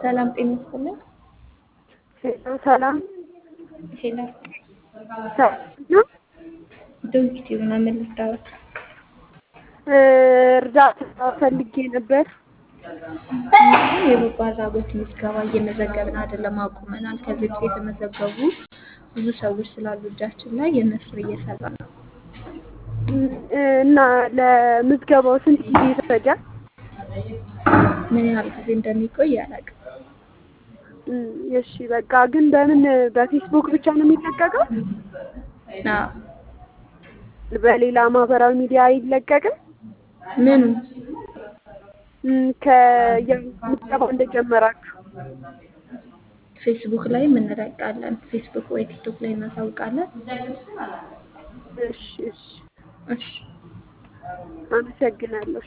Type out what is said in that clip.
ሰላም ጤና ይስጥልን። ሄሎ ሰላም ሄላ ሰላም ነው። ዶንኪቲ ሆና ምን ልታወት? እርዳታ ፈልጌ ነበር። የበጎ አድራጎት ምዝገባ እየመዘገብን አይደለም፣ አቁመናል። ከዚህ በፊት የተመዘገቡ ብዙ ሰዎች ስላሉ እጃችን ላይ የመስር እየሰራ ነው። እና ለምዝገባው ስንት ጊዜ ይፈጃል? ምን ያህል ጊዜ እንደሚቆይ አላውቅም። እም፣ እሺ በቃ ግን በምን በፌስቡክ ብቻ ነው የሚለቀቀው? አዎ። በሌላ ማህበራዊ ሚዲያ አይለቀቅም? ምኑ እም፣ ከምዝገባው እንደጀመራችሁ ፌስቡክ ላይ እንለቃለን። ፌስቡክ ወይ ቲክቶክ ላይ እናሳውቃለን። እሺ እሺ እሺ አመሰግናለሁ።